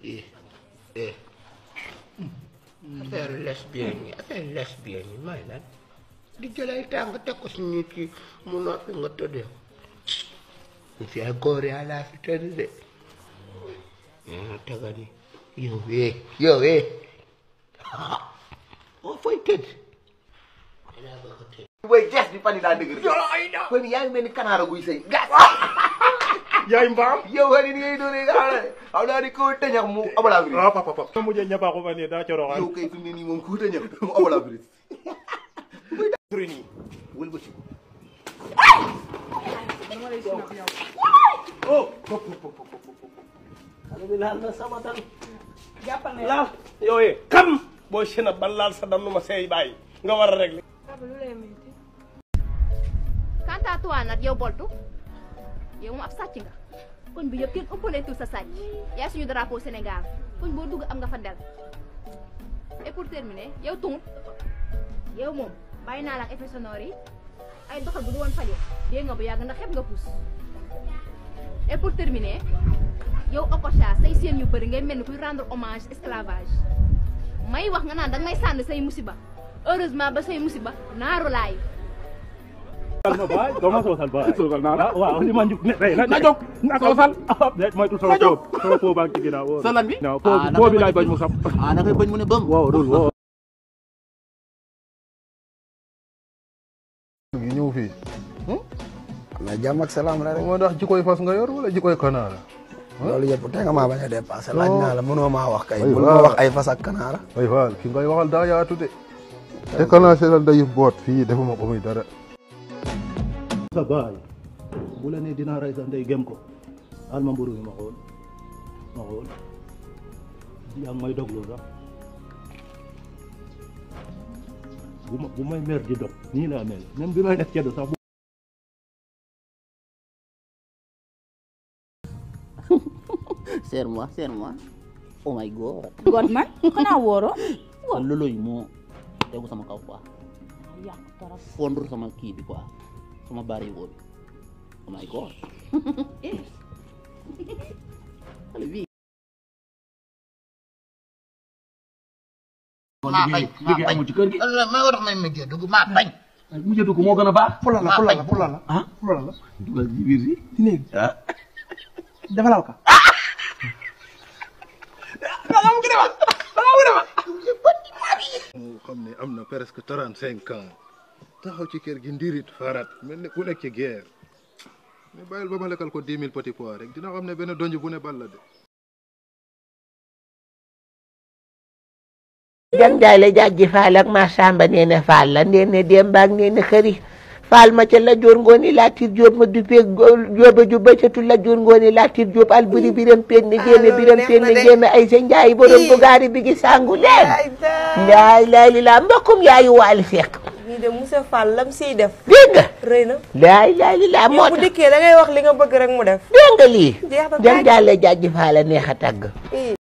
eh eh affaire lesbienne yi affaire lesbienne yi mooy lan di jëlay tàng teg ko si nit ki mu noppi nga tëddee ko fi ay góor yaa laa fi tëdd de yaa tega ni yow eh yow eh oo fooy tëdd danaa bëgg a tëdd booy gees bi fan yi daa dëgër. yooy na kon yaa ngi mel ni kanaara guy sëy gas. yaay mbaam yow fan yii ni ngay doonee nga xam ne xam naa ni koo tëñax mu abala bi. ah papa papa mujjee ñapaaxu fan yi daa coroxaan yow kay fi mu ne nii moom koo tëñax mu abala bi. turi nii wëlbati ko. oh pop pop pop xale bi laal na sama tan jàppal ne laal yow eh kam boo sena ban laal sa dam nu ma seey bàyyi nga war a régler papa lu lay métti quant à toi nag yow boltu yow moom ab sàcc nga koñ bi yëpp kenn ëppaleetul sa sàcc yaay suñu drapeau Sénégal koñ boo dugg am nga fa del et pour terminer yow tungut yow moom bàyyi naa la ak effet sonore yi ay doxal bu du woon faje dégg nga bu yàgg ndax xeb nga puus et pour terminer yow Okocha say seen yu bëri ngay mel ni kuy rendre hommage esclavage may wax nga naan danga may sànni say musiba heureusement ba say musiba naaru laay Salma baay doo ma soosal baay. soosal naa la waaw li ma njuk ne tey na jóg na soosal. déet moytu sama foob sama foob baa ngi ci ginnaaw wóor. sa lan bi. non foob foob bi laay bañ mu sap. ah da ngay bañ mu ne bëm. waaw loolu waaw. ngi ñëw fii na jàmm ak salaam la rek moo ndax jikoy fas nga yor wala jikoy kanaara loolu yëpp te nga maa bañ a dépassé laaj naa la mënoo maa wax kay Ay, mënoo waaw. wax ay fas ak kanaara way faal ki ngay waxal daa yaatu de te kanaa seetal day boot fii defuma ko muy dara sa baay bu la nee dinaa rey sa ndey gem ko al ma mburu mi ma xool ma xool yaa ngi may dogloo sax bu ma bu may mer di dog nii laa mel même bi may def ceddo sax bu serre-moi serre-moi oh my god god man xanaa wóoroo sa loloy moo tegu sama kaw quoi yàq torop fondre sama kii bi quoi sama bari woon oh my god xale bi maa bañ maa bañ amul ci kër gi. Allah maa war a may mujjee dugg maa bañ mu jënd ko moo gën a baax. pula la pula la pula la ah pula la dugal ci biir si. ci néeg ah. defalal ka moo xam ne am na presque trente cinq ans taxaw ci kër gi ndirit farat mel ne ku nekk ci guerre mais bàyyil ba ma lekkal ko dix mille petits pois rek dina xam ne benn donj bu ne bal la de jang jaay la jajji faal ak ma samba nee na faal la nee na démb ak nee na xëri faal ma ca la joor ngooni laatir jóob ma duppee jóoba ju bëccatu la joor ngooni laatir jóob alburi biram penn jéeme biram penn jéeme ay sa njaay borom bugaari bi gi sangu leen njaay laay li laa mbokkum yaayu waali fekk lii de monsieur Fall lam siy def dégg nga rëy na laay laay li laa moo bu tax dikkee da ngay wax li nga bëgg rek mu def dégg nga lii jeex na jang jaay la jajji faal a neex a tàgg